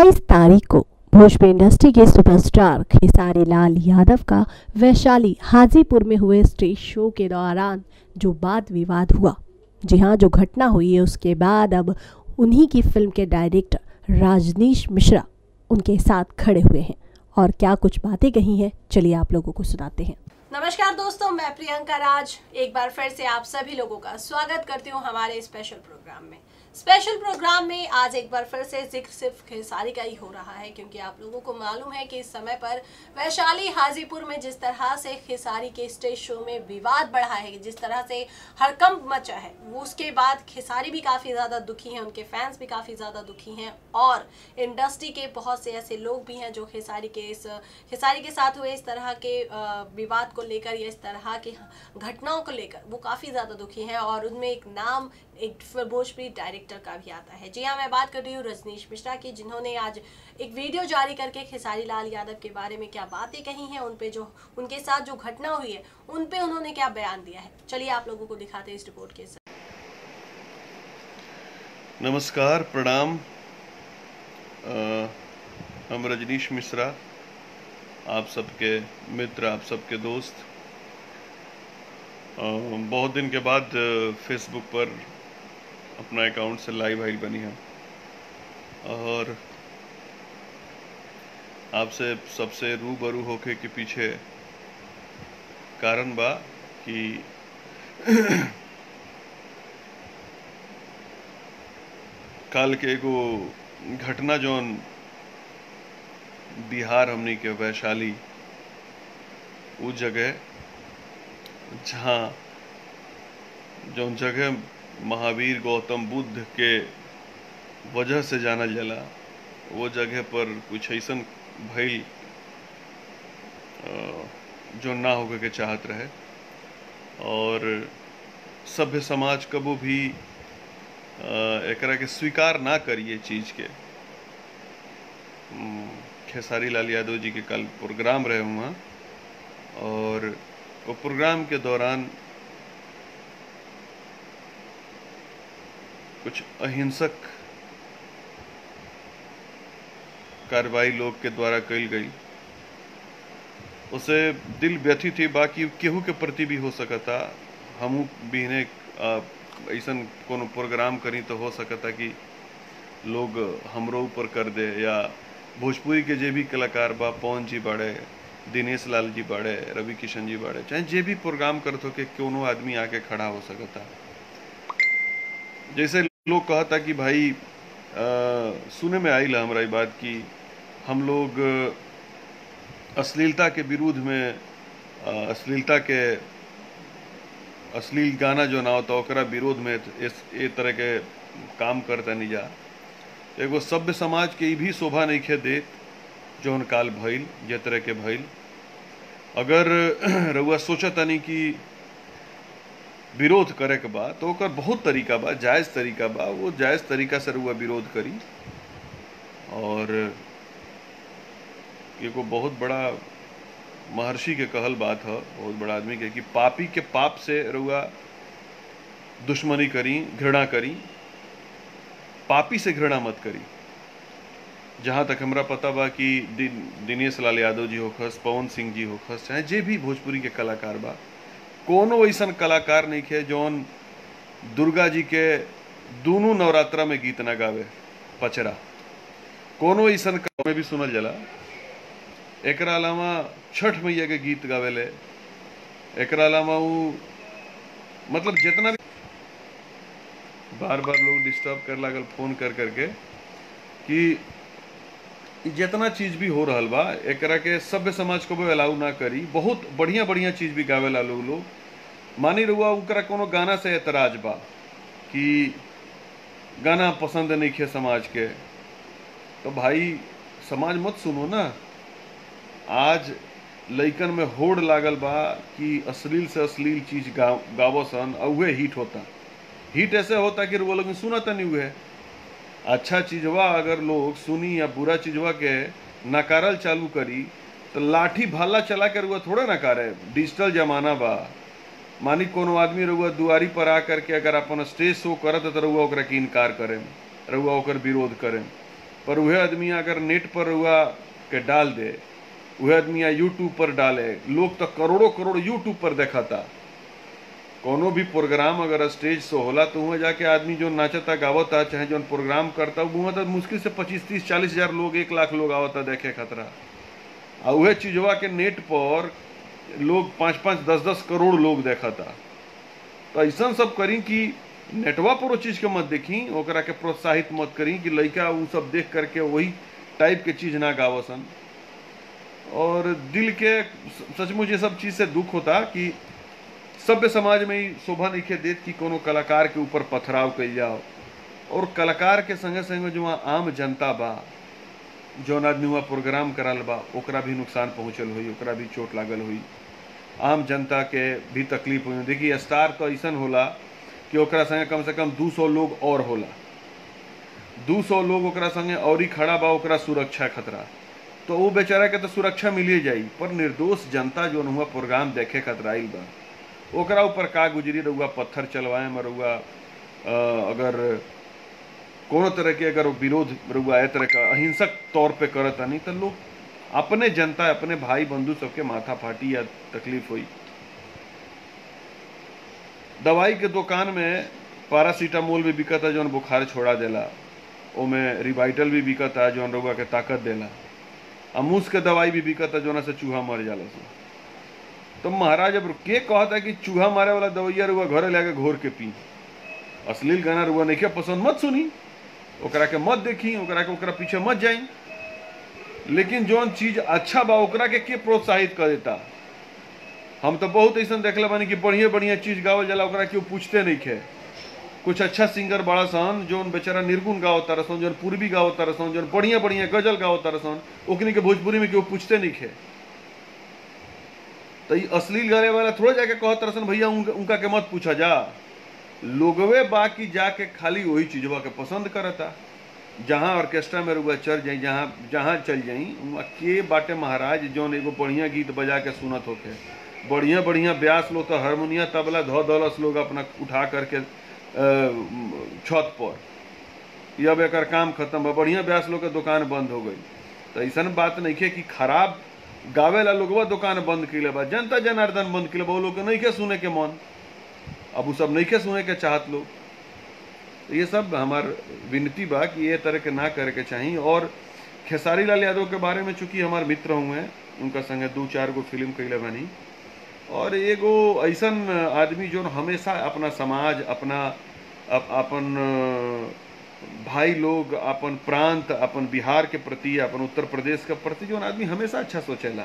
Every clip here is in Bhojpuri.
22 तारीख को भोजपुरी इंडस्ट्री के सुपरस्टार खेसारी लाल यादव का वैशाली हाजीपुर में हुए स्टेज शो के दौरान जो वाद विवाद हुआ जी हाँ जो घटना हुई है उसके बाद अब उन्हीं की फिल्म के डायरेक्टर राजनीश मिश्रा उनके साथ खड़े हुए हैं और क्या कुछ बातें कही हैं चलिए आप लोगों को सुनाते हैं नमस्कार दोस्तों मैं प्रियंका राज एक बार फिर से आप सभी लोगों का स्वागत करती हूँ हमारे स्पेशल प्रोग्राम में स्पेशल प्रोग्राम में आज एक बार फिर से जिक्र सिर्फ खेसारी का ही हो रहा है क्योंकि आप लोगों को मालूम है कि इस समय पर वैशाली हाजीपुर में जिस तरह से खेसारी के स्टेज शो में विवाद बढ़ा है जिस तरह से हड़कंप मचा है वो उसके बाद खेसारी भी काफ़ी ज़्यादा दुखी हैं उनके फैंस भी काफ़ी ज़्यादा दुखी हैं और इंडस्ट्री के बहुत से ऐसे लोग भी हैं जो खेसारी के इस खेसारी के साथ हुए इस तरह के अ, विवाद को लेकर या इस तरह की घटनाओं को लेकर वो काफ़ी ज़्यादा दुखी हैं और उनमें एक नाम एक भोजपुरी डायरेक्टर का भी आता है जी हाँ मैं बात कर रही हूँ रजनीश मिश्रा की जिन्होंने आज एक वीडियो जारी करके खेसारी लाल यादव के बारे में क्या बातें कही हैं उन पे जो उनके साथ जो घटना हुई है उन पे उन्होंने क्या बयान दिया है चलिए आप लोगों को दिखाते हैं इस रिपोर्ट के साथ नमस्कार प्रणाम अ, हम रजनीश मिश्रा आप सबके मित्र आप सबके दोस्त अ, बहुत दिन के बाद अ, फेसबुक पर अपना अकाउंट से लाइव आइल बनी है और आपसे सबसे रूबरू होके के पीछे कारण बा कि काल के एगो घटना जौन बिहार हमनी के वैशाली उ जगह जहाँ जौन जगह महावीर गौतम बुद्ध के वजह से जानल जाला वो जगह पर कुछ ऐसन भइल अ, जो ना होके के चाहत रहे और सभ्य समाज कबो भी अ, एकरा के स्वीकार ना करिए चीज के हम्म, खेसारी लाल यादव जी के कल प्रोग्राम रहे हुआ और वो प्रोग्राम के दौरान कुछ अहिंसक कार्रवाई लोग के द्वारा कल गई उसे दिल व्यथित ही बाकी केहू के प्रति भी हो सकता हमू भी इन्हें ऐसन कोनो प्रोग्राम करी तो हो सकता कि लोग हमरो ऊपर कर दे या भोजपुरी के जे भी कलाकार बा पवन जी बाड़े दिनेश लाल जी बाड़े रवि किशन जी बाड़े चाहे जे भी प्रोग्राम करत हो के कोनो आदमी आके खड़ा हो सकता जैसे लोग कहता कि भाई आ, सुने में आई हमरा ये बात कि हम लोग अश्लीलता के विरुद्ध में आ, अश्लीलता के अश्लील गाना जो ना होता ओकरा विरोध में इस ए तरह के काम करता नहीं जा एगो सभ्य समाज के ई भी शोभा नहीं खे देत जौन काल भइल जे तरह के भइल अगर रउआ सोचतानी कि विरोध करे के बा तो ओकर बहुत तरीका बा जायज तरीका बा वो जायज तरीका से रउआ विरोध करी और एगो बहुत बड़ा महर्षि के कहल बात है बहुत बड़ा आदमी के कि पापी के पाप से रउआ दुश्मनी करी घृणा करी पापी से घृणा मत करी जहाँ तक हमरा पता बा कि दिन दिनेश लाल यादव जी होखस पवन सिंह जी होखस चाहे जे भी भोजपुरी के कलाकार बा कोनो ऐसन कलाकार नहीं खे जौन दुर्गा जी के दोनों नवरात्रा में गीत ना गावे पचरा कोनो ऐसन में भी सुनल जाला एकरा अलावा छठ मैया के गीत गावेले एकरा अलावा उ मतलब जितना भी बार बार लोग डिस्टर्ब कर लागल फोन कर करके कि इ जितना चीज भी हो रहल बा एकरा के सभ्य समाज को भी अलाउ ना करी बहुत बढ़िया बढ़िया चीज भी गावेला लोग लोग मानी रहुआ उनकरा कोनो गाना से एतराज बा कि गाना पसंद नहीं खे समाज के तो भाई समाज मत सुनो ना आज लइकन में होड़ लागल बा कि अश्लील से अश्लील चीज गा गावसन और उहे हिट होता हिट ऐसे होता कि वो लोग सुनता नहीं हुए अच्छा चीजवा अगर लोग सुनी या बुरा चीजवा के नकारल चालू करी तो लाठी भाला चला कर वो थोड़ा नकारे डिजिटल जमाना बा मानी कोनो आदमी रहुआ दुआरी पर आ करके अगर अपन स्टेज शो करत है तो रहुआ ओकरा के इनकार करें रहुआ ओकर विरोध करें पर वह आदमी अगर नेट पर हुआ के डाल दे वह आदमी यूट्यूब पर डाले लोग तो करोड़ों करोड़ यूट्यूब पर देखा था कोनो भी प्रोग्राम अगर स्टेज से होला तो वहाँ जाके आदमी जो नाचता गावता चाहे जो प्रोग्राम करता वहाँ तो मुश्किल से पच्चीस तीस चालीस हजार लोग एक लाख लोग आवता देखे खतरा आ वह चीजवा के नेट पर लोग पाँच पाँच दस दस करोड़ लोग देखा था तो ऐसा सब करी कि नेटवा पर वो चीज के मत देखी ओकरा के प्रोत्साहित मत करी कि लड़का उ सब देख करके वही टाइप के चीज ना गावसन और दिल के सचमुच ये सब चीज से दुख होता कि सभ्य समाज में ही शोभा नहीं देत कि कोनो कलाकार के ऊपर पथराव कल जाओ और कलाकार के संगे संगे जो वहाँ आम जनता बा जौन आदमी वहाँ प्रोग्राम कराल बा ओकरा भी नुकसान पहुँचल हुई ओकरा भी चोट लागल हुई आम जनता के भी तकलीफ हुई देखिए स्टार तो ऐसा होला कि ओकरा संगे कम से कम दू सौ लोग और होला दू सौ लोग ओकरा संगे और ही खड़ा बा ओकरा सुरक्षा खतरा तो वो बेचारा के तो सुरक्षा मिलिए जाई पर निर्दोष जनता जो हुआ प्रोग्राम देखे खतराइल बा ओकरा ऊपर का गुजरी रहुआ पत्थर चलवाए में रहुआ अगर कोनो तरह के अगर विरोध रहुआ ए तरह का अहिंसक तौर पे करता नहीं तो लोग अपने जनता अपने भाई बंधु सबके माथा फाटी या तकलीफ हुई दवाई के दुकान में पारासीटामोल भी बिकता जौन बुखार छोड़ा देला ओमे रिवाइटल भी बिकता जौन रउआ के ताकत देला अमूस के दवाई भी बिकता जौना से चूहा मर जाला से तो महाराज अब के कहता कि चूहा मारे वाला दवाइया रुआ घरे लाके घोर के पी अश्लील गाना रुआ नहीं के पसंद मत सुनी ओकरा के मत देखी ओकरा के ओकरा पीछे मत जाई लेकिन जौन चीज अच्छा बा ओकरा के के प्रोत्साहित कर देता हम तो बहुत ऐसा देखले बानी कि बढ़िया बढ़िया चीज गावल जाला ओकरा केहू पूछते नहीं खे कुछ अच्छा सिंगर बड़ा सन जौन बेचारा निर्गुण गाओ तरसन जौन पूर्वी गाओ तरसन जौन बढ़िया बढ़िया गजल गाओ तरसन ओकनी के भोजपुरी में केहू पूछते नहीं खे तो ये अश्लील गाने वाला थोड़ा जाके कह तरसन भैया उनका, उनका के मत पूछा जा लोगवे बाकी जाके खाली वही चीजवा के पसंद करता जहाँ ऑर्केस्ट्रा में रुआ चल जाई जहाँ जहाँ चल जाई वहाँ के बाटे महाराज जौन एगो बढ़िया गीत बजा के सुनत होके बढ़िया बढ़िया ब्यास लोग तो हारमोनिया तबला धो दौलस लोग अपना उठा करके छत पर अब एक काम खत्म बा बढ़िया ब्यास लोग के दुकान बंद हो गई तो ऐसा बात नहीं है कि खराब गावे ला लोगवा दुकान बंद कैले बा जनता जनार्दन बंद कैले बा वो लोग के नहीं के सुने के मन अब वो सब नहीं के सुने के चाहत लोग तो ये सब हमार विनती बा कि ये तरह के ना करे के चाहिए और खेसारी लाल यादव के बारे में चूंकि हमार मित्र हुए उनका संगे दो चार गो फिल्म कैले बनी और एगो ऐसा आदमी जो हमेशा अपना समाज अपना अप, अपन भाई लोग अपन प्रांत अपन बिहार के प्रति अपन उत्तर प्रदेश के प्रति जो आदमी हमेशा अच्छा सोचेला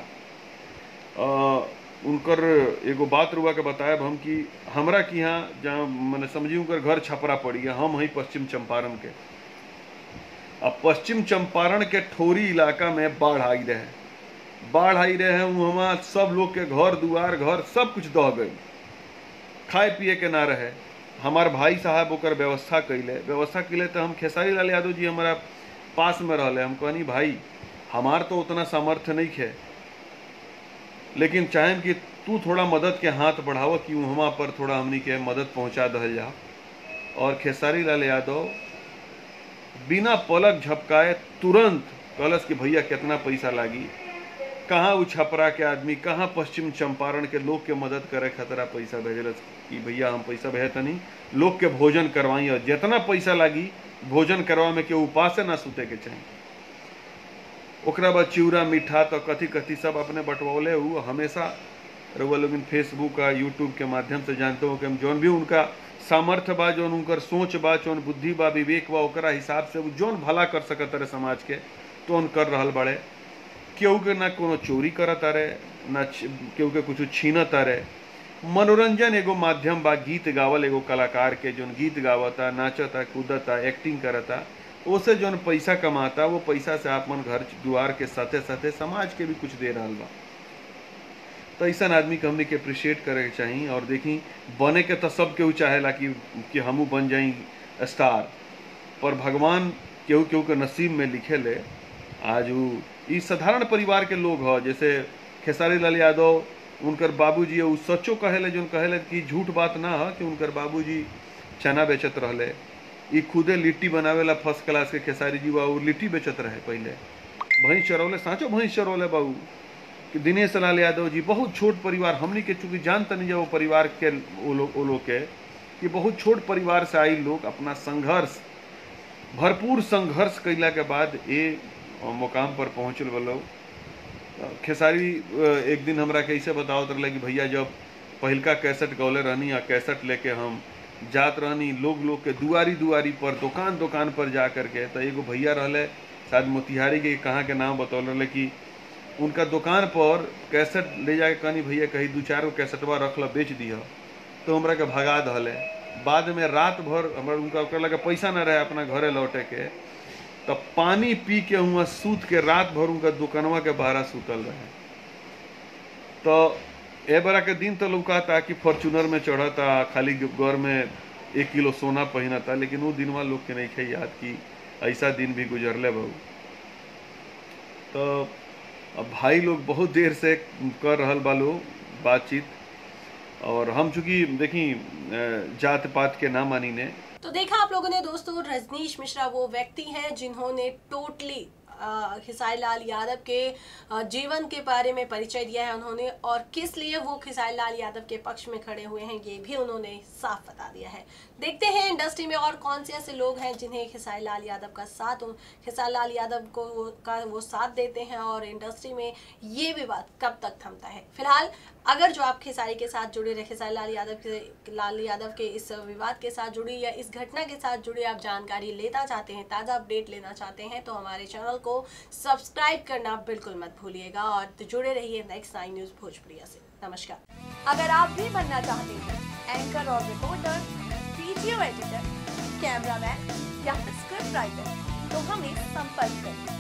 उनकर एगो बात रुआ के बतायब हम कि हमरा के यहाँ जहाँ मैंने समझी उनकर घर छपरा पड़ी है हम हई पश्चिम चंपारण के अब पश्चिम चंपारण के ठोरी इलाका में बाढ़ आई रहे बाढ़ आई रहे हैं वहाँ सब लोग के घर दुआर घर सब कुछ दह गई खाए पिए के ना रहे हमार भाई साहब ओकर व्यवस्था कैले व्यवस्था कैले तो हम खेसारी लाल यादव जी हमारा पास में रहले हम कहनी भाई हमार तो उतना सामर्थ्य नहीं है लेकिन चाहें कि तू थोड़ा मदद के हाथ बढ़ाव कि वहाँ पर थोड़ा हमनी के मदद पहुँचा दहल जा और खेसारी लाल यादव बिना पलक झपकाए तुरंत कहलस कि भैया कितना पैसा लागी कहाँ उ छपरा के आदमी कहाँ पश्चिम चंपारण के लोग के मदद करे खतरा पैसा भेजलस कि भैया हम पैसा भेजतनी लोग के भोजन करवाई और जितना पैसा लागी भोजन करवा में के उपास ना सुते के चाहिए ओकरा बाद चिवड़ा मीठा तो कथी कथी सब अपने बंटवौले हु हमेशा रउआ लोग फेसबुक आ यूट्यूब के माध्यम से जानते हो कि हम जौन भी उनका सामर्थ्य बा जौन उनकर सोच बा जौन बुद्धि बा विवेक बा ओकरा हिसाब से जौन भला कर सकत रहे समाज के तो उन कर रहल बड़े केहू के ना कोनो चोरी करत रहे ना केहू के कुछ छीनत रहे मनोरंजन एगो माध्यम बा गीत गावल एगो कलाकार के जौन गीत गावता नाचता कूदता एक्टिंग करता ओसे जौन पैसा कमाता वो पैसा से अपन घर दुआर के साथे साथे समाज के भी कुछ दे रहा बा तो ऐसा आदमी के हमने के अप्रिशिएट करे के चाहिए और देखी बने के तो सब केहू चाहेला कि कि हमू बन जाई स्टार पर भगवान केहू केहू के नसीब में लिखे ले आज वो ई साधारण परिवार के लोग ह जैसे खेसारी लाल यादव उनकर बाबूजी उ सच्चो कहेले जो कहेले कि झूठ बात ना है कि उनकर बाबूजी चना बेचत रहले ई खुदे लिट्टी बनावेला फर्स्ट क्लास के खेसारी जी बाबू लिट्टी बेचत रहे पहले भैंस चरौले साँचो भैंस चरौले बाबू कि दिनेश लाल यादव जी बहुत छोट परिवार हमनी के चूंकि जानते नहीं जब वो परिवार के वो लोग वो लोग के कि बहुत छोट परिवार से आई लोग अपना संघर्ष भरपूर संघर्ष कैला के बाद ये मुकाम पर पहुँचल वो लोग खेसारी अ, एक दिन हमरा कैसे बताओ रहे कि भैया जब पहिलका कैसेट गौले रहनी आ कैसेट लेके हम जात रहनी लोग लोग के दुआरी दुआरी पर दुकान दुकान पर जा करके तो एगो भैया रहले शायद मोतिहारी के कहाँ के नाम बतौल रहे कि उनका दुकान पर कैसेट ले जाके कहनी भैया कहीं दू चार गो कैसेटवा रख ल बेच दिह तो हमरा के भगा दहले बाद में रात भर हमरा उनका ओकरा लगे पैसा न रहे अपना घरे लौटे के तो पानी पी के हुआ सूत के रात भर उनका दुकानवा के बाहर सूतल रहे तो ए बरा के दिन तो लौकाता कि फॉर्चूनर में चढ़ता खाली घर में एक किलो सोना पहनता लेकिन वो दिनवा लोग के नहीं खे याद कि ऐसा दिन भी गुजरले बहु तो अब भाई लोग बहुत देर से कर रहल बालो बातचीत और हम चूंकि देखी अ, जात पात के ना मानी ने तो देखा आप लोगों ने दोस्तों रजनीश मिश्रा वो व्यक्ति हैं जिन्होंने टोटली खिसाई लाल यादव के अ, जीवन के बारे में परिचय दिया है उन्होंने और किस लिए वो खिसाई लाल यादव के पक्ष में खड़े हुए हैं ये भी उन्होंने साफ बता दिया है देखते हैं इंडस्ट्री में और कौन से ऐसे लोग हैं जिन्हें खिसाई लाल यादव का साथ खिसाई लाल यादव को वो, का वो साथ देते हैं और इंडस्ट्री में ये विवाद कब तक थमता है फिलहाल अगर जो आप खेसारी के साथ जुड़े रहे खेसारी लाल यादव के लाल यादव के इस विवाद के साथ जुड़ी या इस घटना के साथ जुड़े आप जानकारी लेना चाहते हैं ताज़ा अपडेट लेना चाहते हैं तो हमारे चैनल को सब्सक्राइब करना बिल्कुल मत भूलिएगा और तो जुड़े रहिए नेक्स्ट नाइन न्यूज़ भोजपुरिया से नमस्कार अगर आप भी बनना चाहते हैं एंकर और रिपोर्टर वीडियो एडिटर कैमरामैन या फिर स्क्रिप्ट राइटर तो हमें संपर्क करें